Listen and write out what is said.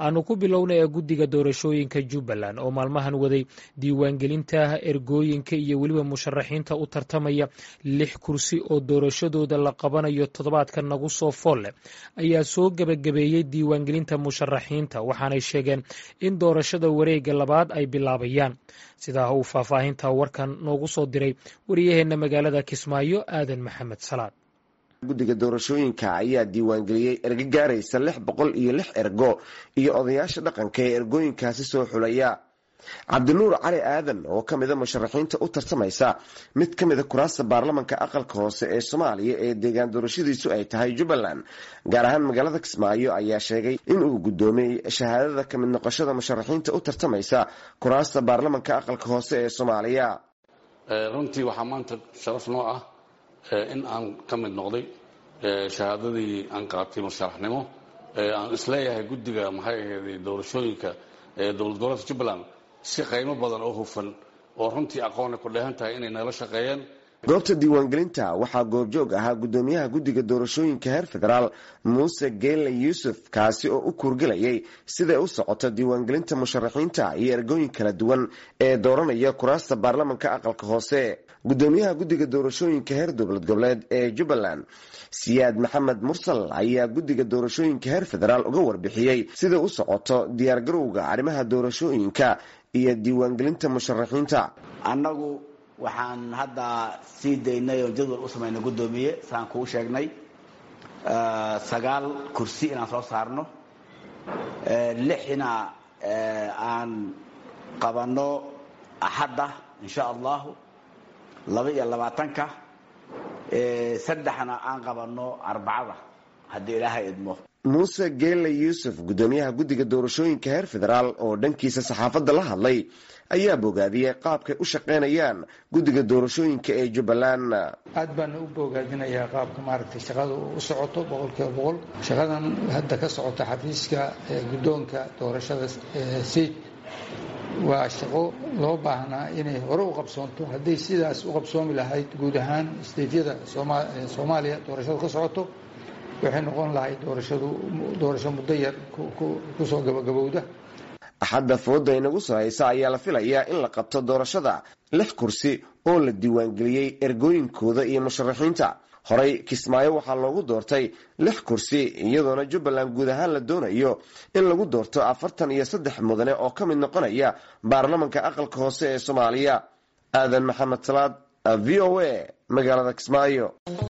aanu ku bilowna ee guddiga doorashooyinka jubbaland oo maalmahan waday diiwaangelinta ergooyinka iyo weliba musharaxiinta u tartamaya lix kursi oo doorashadooda la qabanayo toddobaadka nagu soo foolle ayaa soo gebagabeeyey diiwaangelinta musharaxiinta waxaanay sheegeen in doorashada wareega labaad ay bilaabayaan sidaa uu faahfaahinta warkan noogu soo diray wariyaheenna magaalada kismaayo aadan maxamed salaad guddiga doorashooyinka ayaa diiwaangeliyey ergo gaaraysa lix boqol iyo lix ergo iyo odayaasha dhaqanka ee ergooyinkaasi soo xulaya cabdinuur cali aadan oo ka mida musharaxiinta u tartamaysa mid ka mida kuraasta baarlamanka aqalka hoose ee soomaaliya ee deegaan doorashadiisu ay tahay jubbaland gaar ahaan magaalada kismaayo ayaa sheegay inuu guddoomiyey shahaadada kamid noqoshada musharaxiinta u tartamaysa kuraasta baarlamanka aqalka hoose ee soomaaliya runtii waxaa maanta sharaf noo ah in aan ka mid noqday shahaadadii aan qaatay musharaxnimo aan isleeyahay guddiga maxay ahayd doorashooyinka dowlad goboleedka jubbaland si qaymo badan oo hufan oo runtii aqoona ku dheehan tahay inay nala shaqeeyeen goobta diiwaangelinta waxaa goobjoog ahaa guddoomiyaha guddiga doorashooyinka heer federaal muuse geelle yuusuf kaasi oo u kuurgelayay siday u socoto diiwaangelinta musharaxiinta iyo ergooyin kala duwan ee dooranaya kuraasta baarlamanka aqalka hoose guddoomiyaha guddiga doorashooyinka heer dowlad goboleed ee jubbaland siyaad maxamed mursal ayaa guddiga doorashooyinka heer federaal uga warbixiyey siday u socoto diyaargarowga arrimaha doorashooyinka iyo diiwaangelinta musharaxiinta annagu waxaan hadda sii daynay oo jadwal u samaynay guddoomiye saan kuu sheegnay sagaal kursi inaan soo saarno lixna aan qabanno axadda insha allahu laba iyo labaatanka saddexna aan qabanno arbacada haddii ilaahay idmo muuse geelle yuusuf guddoomiyaha guddiga doorashooyinka heer federaal oo dhankiisa saxaafadda la hadlay ayaa bogaadiyey qaabkay u shaqaynayaan guddiga doorashooyinka ee jubbaland aad baana u bogaadinayaa qaabka maaragtay shaqada u socoto boqolkiiba boqol shaqadan hadda ka socota xafiiska guddoonka doorashada seid waa shaqo loo baahnaa inay hore u qabsoonto hadday sidaas u qabsoomi lahayd guud ahaan steytyada soomaaliya doorashadu ka socoto waxay noqon lahayd doorashadu doorasho muddo yar kusoo gabagabowda axadda fooda inagu soo haysa ayaa la filayaa in la qabto doorashada lix kursi oo la diiwaangeliyey ergooyinkooda iyo musharaxiinta horey kismaayo waxaa loogu doortay lix kursi iyadoona jubbaland guud ahaan la doonayo in lagu doorto afartan iyo saddex mudane oo ka mid noqonaya baarlamanka aqalka hoose ee soomaaliya aadan maxamed salaad v o a magaalada kismaayo